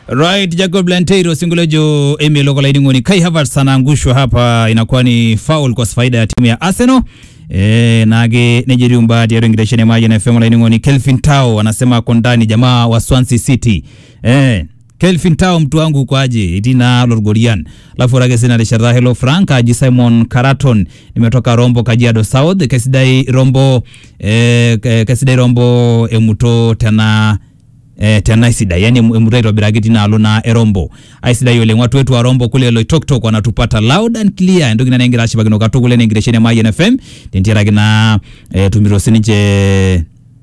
Right, Jacob Lanteiro singulejo Emi Lokola Idingoni Kai Havertz anaangushwa hapa, inakuwa ni foul kwa faida ya timu ya Arsenal. E, nage nejeriumba tiarengireshene maji na FM Idingoni Kelvin Tao anasema ako ndani jamaa wa Swansea City. Eh, Kelvin Tao mtu wangu uko aje? Itina Lorgorian. Alafu rage sina reshara hello Frank aji Simon Karaton nimetoka Rombo Kajiado South Kesidai Rombo eh, Kesidai Rombo emuto tena eh, tena isidai yani emuto aitobiraki tinaalo na erombo aisidai oleng watu wetu wa rombo kule loitoktok wanatupata loud and clear entoki ina nengira ashipakino katukul enengiresheni emayian fm tentiaraki na eh, tumito sininche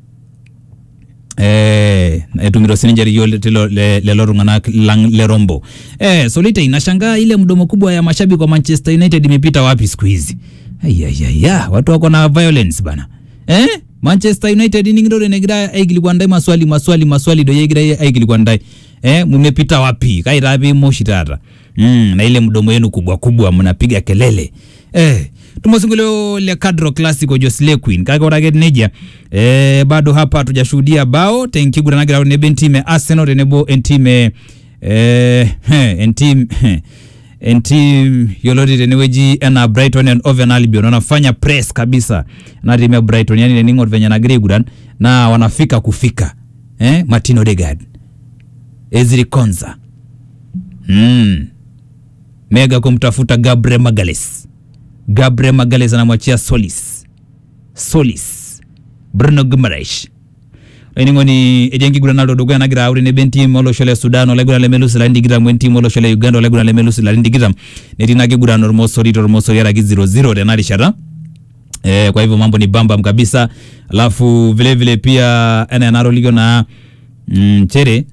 eh, etumito sininche riyo tilo le- lelo tung'anak lang le rombo eh, solite inashangaa ile mdomo kubwa ya mashabiki wa manchester united imepita wapi siku hizi ayayaya watu wako na violence bana eh? manchester united ningidore negira aikilikwandae maswali maswali maswali do yegira aikilikwandae eh? mumepita wapi kairapi moshi tata mm, na ile mdomo yenu kubwa kubwa mnapiga kelele eh, tumosingolio le cadro classico josle queen kake orake neja eh, bado hapa hatujashuhudia bao tenkiguranagirao nebe ntime arsenal tenebo entime eh, heh, entim heh, entim yioloti tenewueji enaa brighton and oven albion wanafanya press kabisa na timu ya brighton yani tening'or venye nagira aiguran na wanafika kufika eh? martin odegaard ezri konza mm. mega kumtafuta gabriel magales gabriel magales anamwachia solis solis bruno gumaresh aining'oni ejenkiguran naldo dukuya nagira aure nebe entim olosho le sudan olaiguran lemelus ilarin tikitam wentim olosho le uganda olaiguran lemelus ilarin tikitam netii ina kiguran ormosori tormosori araki 00 tena rishata Eh, kwa hivyo mambo ni bambam kabisa alafu vile vile pia ena enarolikio na mm, chere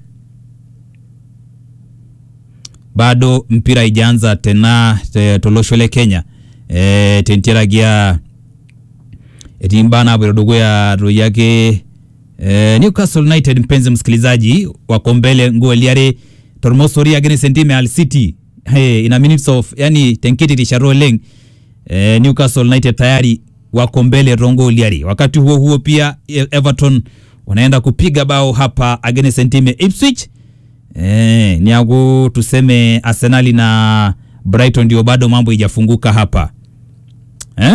bado mpira ijaanza tena te, tolosho le kenya eh, tentiaragia etii mbaa naapoito dukuya toi ake eh, newcastle united mpenzi msikilizaji wako mbele ngoli are tormosori against entime al city hey, ina minutes of yani tenkiti rishata oleng eh, newcastle united tayari wako mbele rongoli are wakati huo huo pia E- everton wanaenda kupiga bao hapa against entime ipswich eh, niaku tuseme arsenali na brighton ndio bado mambo ijafunguka hapa eh?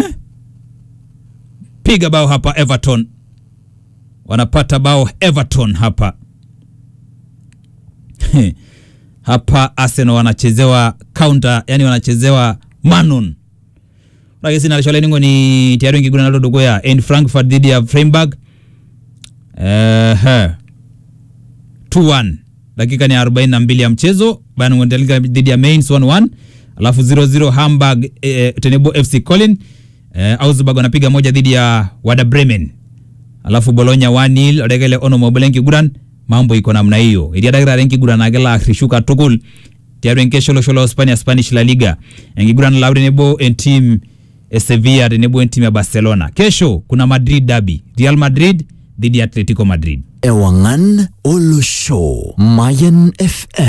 piga bao hapa everton wanapata bao everton hapa hapa arsenal wanachezewa counter yani wanachezewa manon ragesinalisholeningo ni tiari ngiguna nalo dukuya en frankfurt dhidi ya freiburg Ehe. 2-1 dakika ni 42 ya mchezo Bayern Munich dhidi ya Mainz 1-1 alafu 0-0 Hamburg eh, tenebo FC Colin eh, Augsburg wanapiga moja dhidi ya Werder Bremen alafu Bologna 1-0 odegele ono mobile nkiguran mambo iko namna hiyo idia dagira nkiguran agela akhrishuka tukul tiaru enkesho sholo Spania Spanish La Liga enkiguran laure nebo entim e Sevilla tenebo entim ya Barcelona kesho kuna Madrid derby Real Madrid dhidi ya Atletico Madrid Ewangan Olosho Mayan FM